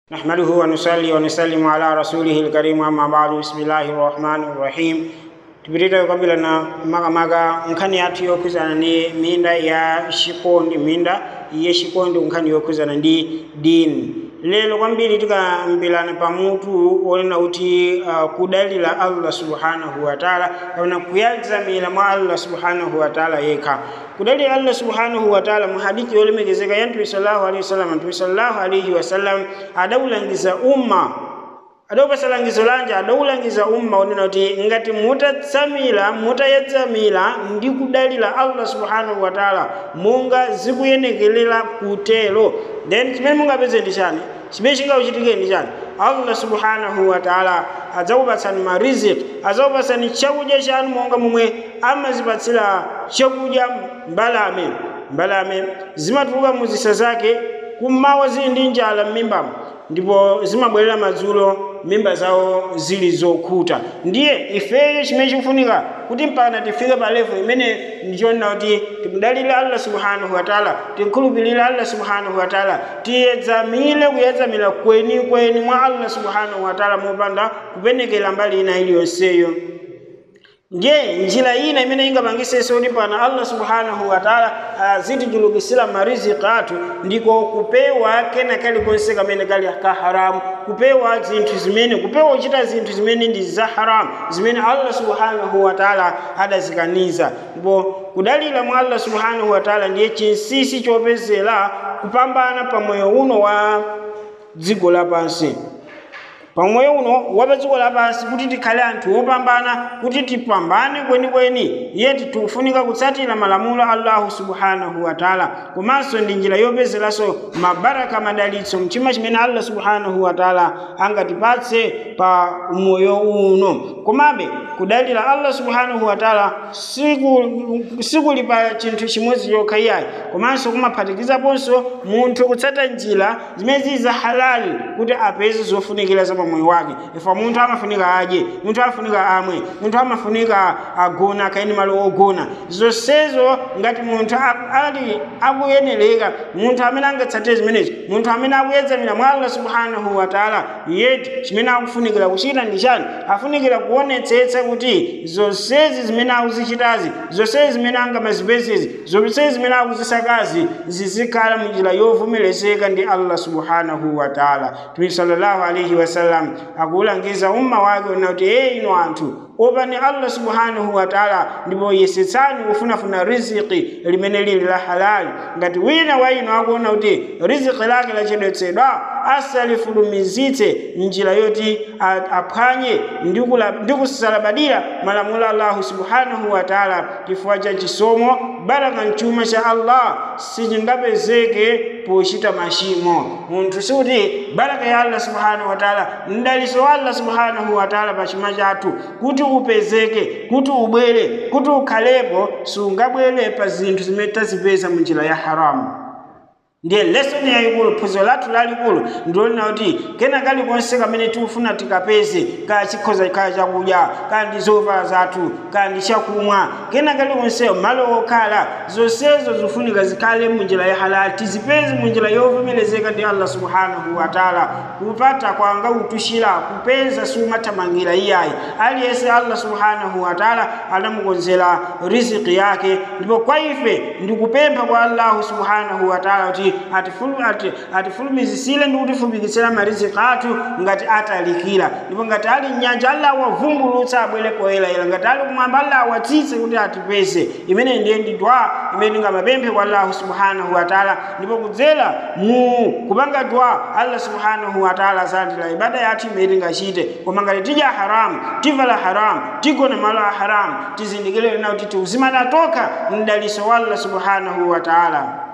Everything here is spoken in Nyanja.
نحمده ونصلي ونسلم على رسوله الكريم أما بعد بسم الله الرحمن الرحيم tupitita kabila na maga maga nkhani yathu yokhuzana ni minda ya xikondi minda ya xikondi nkhani yokhuzana ndi dini lelo kwambiri tikambilana pamutu onena kuti uh, kudalira allah subhanahu wa taala kapena kuyadzamira mwa allah subhanahu wa taala yekha kudalira allah subhanahu wa taala mu hadithi yolemekezeka ya mtume sallallahu alaihi wasallam mtume sallallahu alaihi wasallam adaulangiza umma adawupasa langizo lanje adawulangiza umma unena kuti ngati mutatsamira mutayedzamira ndi kudalira allah subhanahu wa taala monga zikuyenekerera kutero then chimene mungapeze ndi chani chimene chingauchitike ndi chani allah subhanahu wa taala adzakupatsani mariziki adzakupatsani chakudya chanu monga momwe amazipatsira chakudya mbalame mbalame zimatuluka mu zisa zake kummawa zili ndi njala m'mimbamo ndipo zimabwerera madzulo mimba zawo zili zokhuta ndiye ifeyo chimene chikufunika kuti mpaka tifike pa levo imene ndichonena kuti timudalire allah subhanahu wa taala tikhulupirire allah subhanahu wa taala tiyedzamire kuyedzamira kweni kweni mwa allah subhanahu wa taala mopanda kupenekera mbali ina iliyonseyo ndiye njira ina imene ingapangisenso kuti pana allah subhanahu wa taala azitichulukisira mariziki athu ndiko kupewa kena kalikonse kamene kali ka haramu kupewa zinthu zimene kupewa kuchita zinthu zimene ndi za haramu zimene allah subhanahu wa taala adazikaniza ndipo kudalira mwa allah subhanahu wa taala ndiye chinsinsi chopezera kupambana pa moyo uno wa dziko lapansi pamoyo uno wa dziko lapansi kuti tikhale anthu opambana kuti tipambane kwenikweni iye tikufunika kutsatira malamulo a allahu subhanahu wa taala komanso ndi njira yopezeranso mabaraka madalitso mchuma chimene allah subhanahu wa taala angatipatse pa moyo uno komabe kudalira allah subhanahu wa taala sikuli pa chinthu chimodzi chokha iyayi komanso kumaphatikizaponso munthu kutsata njira zimene zili za halali kuti apeze zofunikira za moyo wake ifa munthu amafunika adye munthu amafunika amwe munthu amafunika agona akaeni malo ogona zonsezo ngati munthu ali akuyenereka munthu amene angatsatire zimenezi munthu amene akuyedzamira mwa allah subhanahu wa taala yeti chimene akufunikira kuchita ndi chani afunikira kuonetsetsa kuti zonsezi zimene akuzichitazi zonsezi zimene angamazipezezi zonsezi zimene akuzisakazi zizikhala munjira yovomerezeka ndi allah subhanahu wa taala tumi sallallahu alaihi wasallam akulangiza umma wake una kuti eye ino anthu opani allah subhanahu wa taala ndipo yesetsani kufunafuna riziki limene lili la halali ngati wina wa ino akuona kuti riziki lake lachedwetsedwa asalifulumizitse njira yoti aphwanye ndi kusalabadira malamulo a allahu subhanahu wa taala chifukwa cha chisomo baraka mchuma cha allah sichingapezeke pochita machimo munthu sikuti baraka ya allah subhanahu wa taala mdaliso wa allah subhanahu wa taala pa chuma chathu kuti upezeke kuti ubwere kuti ukhalepo sungabwere pa zinthu zimene tazipeza mu njira ya haramu ndiye lesoni yayikulu phunziro lathu lalikulu ndilonena kuti kena kalikonse kamene tikufuna tikapeze kaya chikhoza kaya chakudya kaya ndi zovala zathu kaya ndi chakumwa kena kalikonseyo malo okhala zonsezo zifunika zikhale munjira ya halali tizipeze munjira yovomerezeka ndi allah subhanahu wa taala kupata kwanga utushira kupeza sumathamangira iyayi aliyense allah subhanahu wa taala anamukonzera riziki yake ndipo kwa ife ndikupempha kwa allahu subhanahu wa taala kuti atifulumizisire ndi kutifupikitsira mariziki athu ngati atalikira ndipo ngati ali mnyanja allah awavumbulutsa abwere poyerayera ngati ali kumwamba allah awatsitse kuti atipeze imene ndiye ndi dwa imene tingamapemphe kwa allahu subhanahu wa taala ndipo kudzera mu kupanga dwa allah subhanahu wa taala azalandira ibada yathu imene tingachite koma ngati tidya haramu tivala haramu tigona malo a haramu tizindikire kuti tiuzimana tokha mdaliso wa allah subhanahu wa taala